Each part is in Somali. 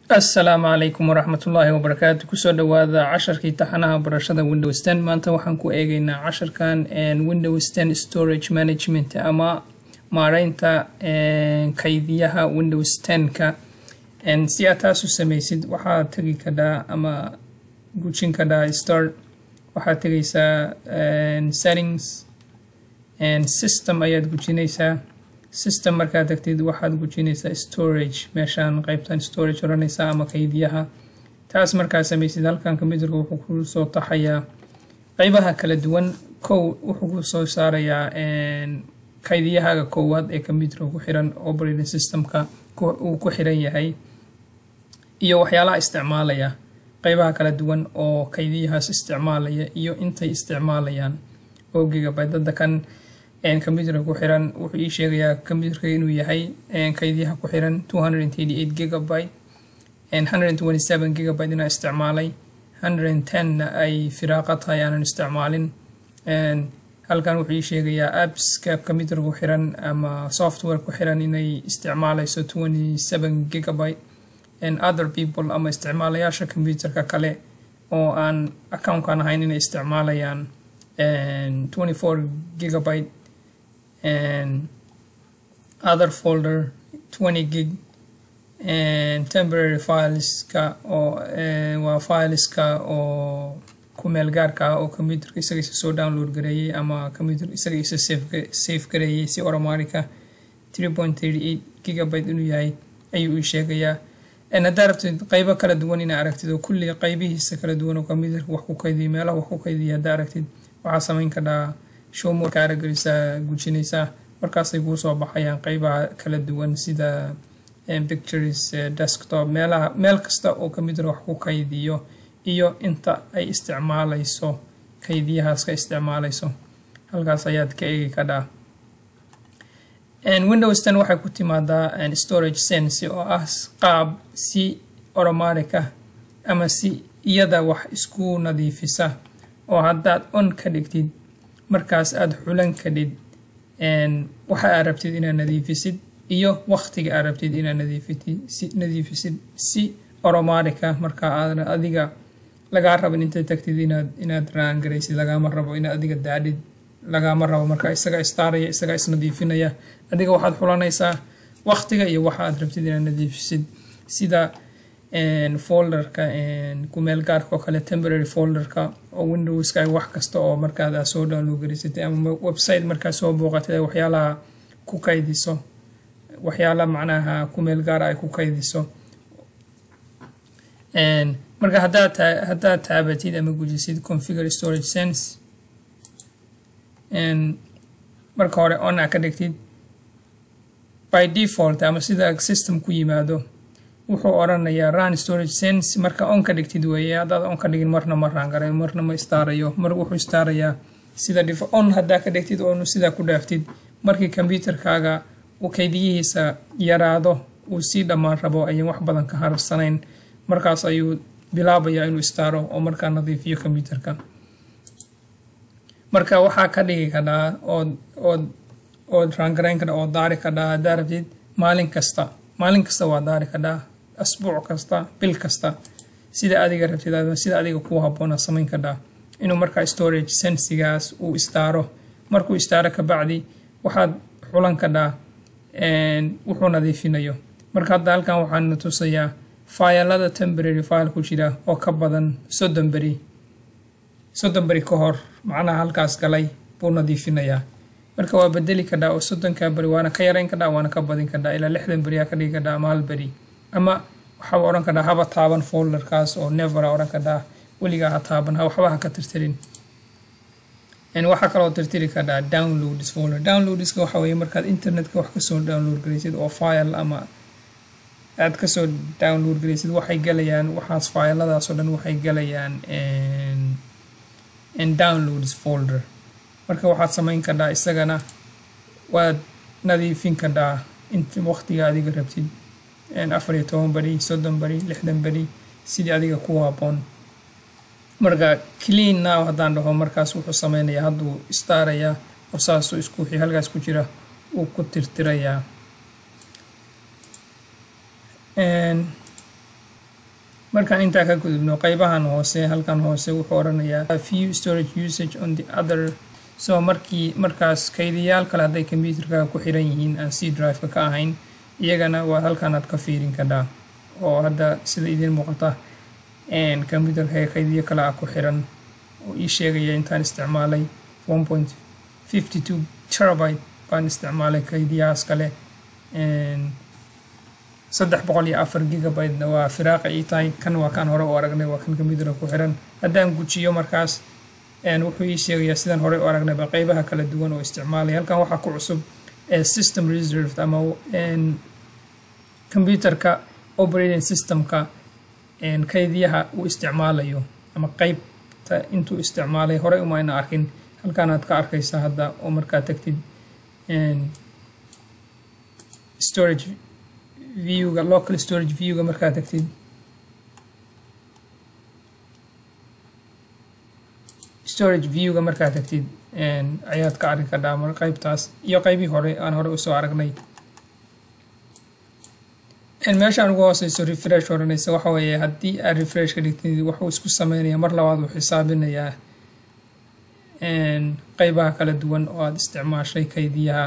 assalaamu calaykum waraxmatullaahi wabarakaatu kusoo dhowaada casharkii taxanaha barashada windows ten maanta waxaan ku eegeynaa casharkan windows ten storage management ama maareynta kaydiyaha windows ten-ka si aad taas u sameysid waxaad tegi kadhaa ama gujin kadhaa start waxaad tegeysaa settings system ayaad gujinaysaa system markaad tagtid waxaad gujinaysaa storage meeshaan qeybtan storage odhanaysaa ama kaydiyaha taas markaad samaysid halkan computerka wuxuu ku soo taxayaa qeybaha kala duwan kow wuxuu ku soo saarayaa kaydiyahaaga koowaad ee computerka ku xiran operating systemka uu ku xiran yahay iyo waxyaalaha isticmaalaya qeybaha kala duwan oo kaydiyahaas isticmaalaya iyo intay isticmaalayaan oo gigabyte-dada kan computerka ku xiran wuxuu ii sheegayaa computerka inuu yahay kaydiyaha ku xiran two hundred and eighty eight gigabyte hundred and twenty seven gigabyte inaa isticmaalay hundred and ten-na ay firaaqa tahay aanan isticmaalin halkan wuxuu ii sheegayaa appska computerka ku xiran ama software ku xiran inay isticmaalayso twenty seven gigabyte and other people ama isticmaalayaasha computerka kale oo aan accountkan ahayn inay isticmaalayaan twenty four gigabyte and other folder 20 gig and temporary fileska oo waa fileska oo ku meel gaarka ah oo computerka isaga isa soo download gareeyay ama computer isaga isa safe gareeyay si automatica 3.38 gigabyte inuu yahay ayuu ii sheegayaa haddaa rabtid qeybo kala duwan inaa aragtid oo kulli qeybihiisa kala duwan oo computerka wax ku kaydiya meelaha wax ku kaydiya haddaa aragtid waxaa samayn kadhaa showmor ka aragelisaa gujinaysaa markaasay kuu soo baxayaan qeybaha kala duwan sida pictures desktop meelaha meel kasta oo computer wax ku kaydiyo iyo inta ay isticmaalayso kaydiyahaas ka isticmaalayso halkaas ayaad ka eegi kadhaa windows ten waxay ku timaadaa storage sense oo ah qaab si automatic ah ama si iyada wax isku nadiifisa oo haddaad on ka dhigtid markaas aada xulan kadhid waxa aad rabtid inaad nadiifisid iyo waqtiga aad rabtid inaad nadiifisid si automatica marka aadan adiga lagaa rabin intaad tagtid inaad inaad raangaraysid lagaama rabo inaad adiga daadhid lagaama rabo marka isaga istaaraya isaga isnadiifinaya adiga waxaad xulanaysaa waqtiga iyo waxa aad rabtid inaad nadiifisid sida folderka kumeel gaarka oo kale temporary folderka oo windowska wax kasta oo markaad aa soo download garisatay ama website markaad soo booqatay ay waxyaalaha ku kaydiso waxyaala macnaha kumeel gaara ay ku kaydiso marka haddaad haddaad taabatid ama gujisid configure storage sense marka hore on a ka dhigtid by default ama sida system ku yimaado wuxuu odhanayaa run storage sense marka on ka dhigtid weeye haddaad on ka dhigin marna ma raangarayo marna ma istaarayo mar wuxuu istaarayaa sida on haddaa ka dhigtid oonu sidaa ku dhaaftid markii computerkaaga uu kaydiyihiisa yaraado uu sii dhammaan rabo ayaan wax badan ka harsanayn markaas ayuu bilaabayaa inuu istaaro oo markaa nadiifiyo computerka marka waxaa ka dhigi kadhaa ood ood ood raangarayn kadha oo daari kadhaa haddaa rabtid maalin kasta maalin kasta waa daari kadhaa asbuuc kasta bil kasta sida adiga rabtid sida adiga kuu habboona samayn kadhaa inuu markaa storage sensigaas uu istaaro markuu istaaro kabacdi waxaad xulan kadhaa wuxuu nadiifinayo marka hadda halkan waxaana tusayaa faayalada temporary file ku jira oo ka badan soddon beri soddon beri ka hor macnaha halkaas galay buu nadiifinayaa marka waa bedeli kadhaa oo soddonka beri waana ka yarayn kadhaa waana ka badin kadhaa ilaa lixdan beri aa ka dhigi kadhaa ama hal beri ama waxaa odhan kadhaa haba taaban folderkaas oo nevera odhan kadhaa weligaa ha taaban waxba ha ka tirtirin waxaa kaloo tirtiri kadhaa downloads folder downloadska waxa weeye markaad internetka wax kasoo download garaysid oo file ama aad kasoo download garaysid waxay galayaan waxaas fayladaas oo dhan waxay galayaan downloads folder marka waxaad samayn kadhaa isagana waad nadiifin kadhaa int waqtiga adiga rabtid afar iyo toban beri soddon beri lixdan beri sidii adiga ku habboon marka clean now haddaan dhaho markaas wuxuu sameynayaa hadduu istaarayaa oo saasuu isku wixii halkaas ku jira uu ku tirtirayaa markaan intaa ka gudubno qeybahan hoose halkan hoose wuxuu odhanayaa few storage usage on the other so markii markaas kaydiyaal kale hadday computerka ku xiran yihiin aan c drive-ka ka ahayn iyagana waa halkan aad ka fiirin kadhaa oo hadda sida idiin muuqata computerka kaydiyo kale ah ku xiran oo ii sheegaya intaan isticmaalay one point fifty two terabyte baan isticmaalay kaydiyahaas kale saddex boqol iyo afar gigabyte-na waa firaaqa ii tahay kan waa kan hore u aragnay waa kan computerka ku xiran haddaan gujiyo markaas wuxuu ii sheegayaa sidaan horey u aragnayba qeybaha kala duwan oo isticmaalay halkan waxaa ku cusub system reserved ama computerka operating systemka kaydiyaha uu isticmaalayo ama qeybta intuu isticmaalay horey uma ayna arkin halkaanaad ka arkaysa hadda oo markaa tagtid storage viewga local storage viewga markaa tagtid storage viewga markaa tagtid ayaad ka arki kadhaa mar qeybtaas iyo qeybii hore aan hore usoo aragnay meeshaan ugu hooseyso refresh odhanaysa waxa weeye haddii aad refresh ka dhigtid wuxuu isku sameynaya mar labaad uu xisaabinayaa qeybaha kala duwan oo aada isticmaashay kaydiyaha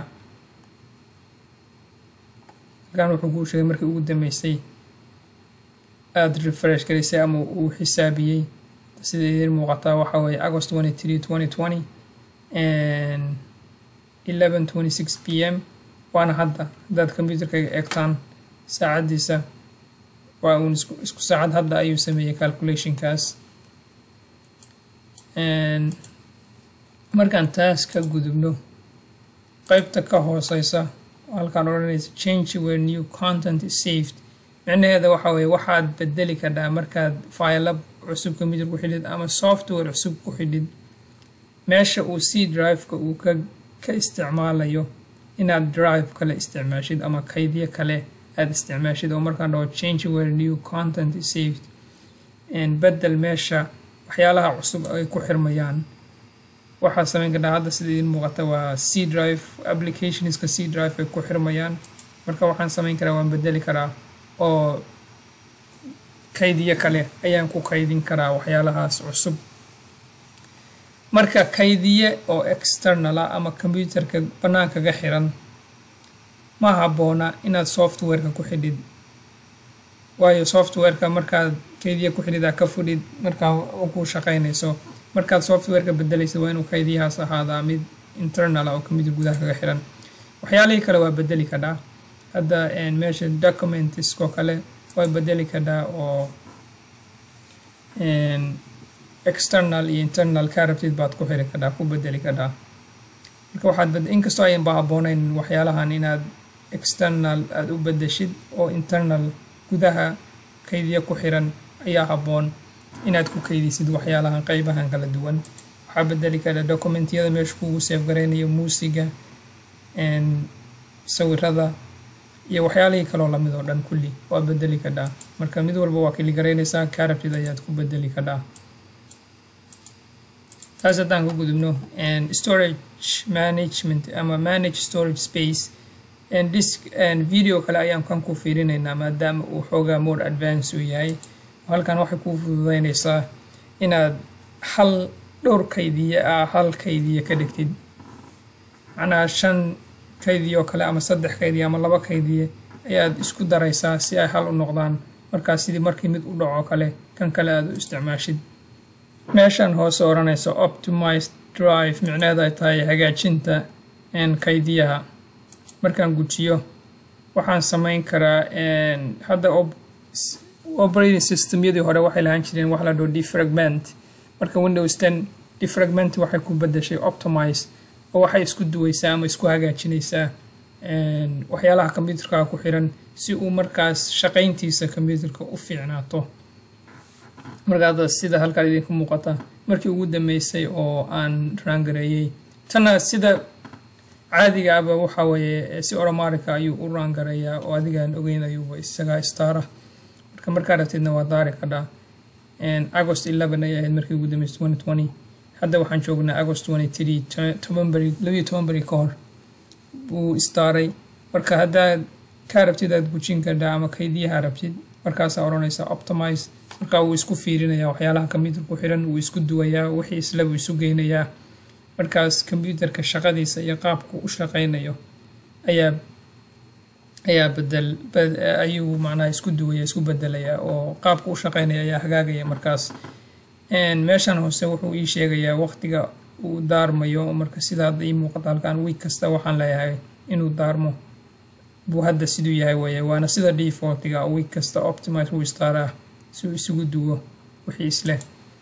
halkan wuxuu kuu sheegay markii ugu dambeysay aada refresh garisay ama uu xisaabiyey sida idiin muuqataa waxa weeye agost twenty three twenty twenty eleven twenty six p m waana hadda haddaad computerkayga eegtaan saacaddiisa waa uun isku isku saacad hadda ayuu sameeyey calculationkaas markaan taas ka gudubno qeybta ka hooseysa halkaan odhanaysa change where new content is saved micnaheeda waxa weeye waxaad bedeli kadhaa markaad faylab cusub computer ku xidhid ama software cusub ku xidhid meesha uu c drive-ka uu ka ka isticmaalayo inaad drive kale isticmaashid ama kaydyo kale aada isticmaashid oo markaan dhaho change where new content is saved bedel meesha waxyaalaha cusub ay ku xirmayaan waxaa sameyn kadhaa hadda sida idiin muuqata waa c drive applicationska c drive ay ku xirmayaan marka waxaan sameyn karaa waan bedeli karaa oo kaydiyo kale ayaan ku kaydin karaa waxyaalahaas cusub marka kaydiye oo externala ama computerka bannaankaga xiran ma habboona inaad softwareka ku xidhid waayo softwareka markaad kaydiye ku xidhidaa ka fudhid markaa ku shaqaynayso markaad softwareka bedelaysa waa inuu kaydiyahaas ahaadaa mid internal ah oo computer gudaha kaga xiran waxyaalihii kale waa bedeli kadhaa hadda meesha documentiskoo kale waa bedeli kadhaa oo external iyo internal ka rabtid baad ku xiri kadhaa ku bedeli kadhaa marka waxaad inkastoo ayan ba habbooneyn waxyaalahan inaad external aada u bedeshid oo internal gudaha kaydiya ku xiran ayaa habboon inaad ku kaydisid waxyaalahan qeybahan kala duwan waxaa bedeli kara documentyada meesha kugu seef gareynayo muusiga sawirada iyo waxyaalihii kaloo lamid oo dhan kulli waa bedeli kadhaa marka mid walba waa kili garaynaysaa kaa rabtid ayaad ku bedeli kadhaa taas haddaan ku gudubno storage management ama manage storage space disk video kale ayaan kan ku fiirinaynaa maadaama uu xoogaa more advance uu yahay halkan waxay kuu fududeynaysaa inaad hal dhowr kaydiye ah hal kaydiye ka dhigtid macnaha shan kaydiye oo kale ama saddex kaydiye ama laba kaydiye ayaad isku daraysaa si ay hal u noqdaan markaas sidii markii mid u dhaco kale kan kale aad u isticmaashid meeshan hoose odhanaysa optimized drive micneheeda ay tahay hagaajinta kaydiyaha markaan gujiyo waxaan samayn karaa hadda operating systemyadii hore waxay lahaan jireen wax la dhao defragment marka windows ten defragment waxay ku bedeshay optimize oo waxay isku duweysaa ama isku hagaajinaysaa waxyaalaha computerka ku xiran si uu markaas shaqayntiisa computerka u fiicnaato markaada sida halkaan idinku muuqata markii ugu dambeysay oo aan raangareeyey tanna sida caadiga aba waxa weeye si oromarika ayuu u raangareeyaa oo adigaan ogeyn ayuuba isagaa istaara marka markaa rabtidna waa daari kadhaa agost eleven ayay ahayd markii ugu dambeysay twenty twenty hadda waxaan joognaa agost twenty three toban beri labiyo toban beri ka hor buu istaaray marka haddaad kaa rabtid aad gujin kadhaa ama kaydiyaha rabtid markaasaa odhanaysa optimize markaa wuu isku fiirinaya waxyaalaha computer ku xiran wuu isku duwayaa wixii isla buu isu geynayaa markaas computerka shaqadiisa iyo qaabku u shaqaynayo ayaa ayaa bedel ayuu macnaha isku duwaya isku bedelaya oo qaabka u shaqaynaya ayaa hagaagaya markaas meeshan hoose wuxuu ii sheegayaa waqtiga uu daarmayo marka sida hadda ii muuqata halkan week kasta waxaan leeyahay inuu daarmo buu hadda siduu yahay weeye waana sida defaultiga week kasta optimize wuu istaaraa si uu isugu duwo wixii isleh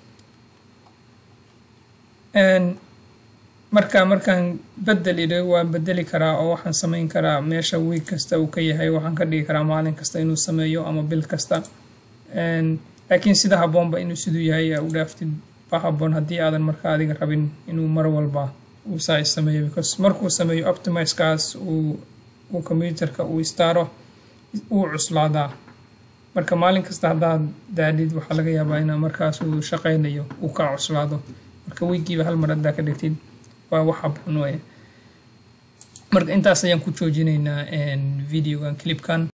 marka markaan bedel idho waan bedeli karaa oo waxaan samayn karaa meesha week kasta uu ka yahay waxaan ka dhigi karaa maalin kasta inuu sameeyo ama bil kasta laakiin sida haboonba inuu siduu yahay aa u dhaaftid ba haboon haddii aadan marka adiga rabin inuu mar walba uu saa sameeyo because markuu sameeyo optimizekaas uu uu computerka uu istaaro uu cuslaadaa marka maalin kasta haddaad daadhid waxaa laga yaabaa inaa markaas uu shaqaynayo uu kaa cuslaado marka wiigiiba hal mar haddaa ka dhigtid waa wax haboon weye marka intaas ayaan ku joojinaynaa videogan clipkan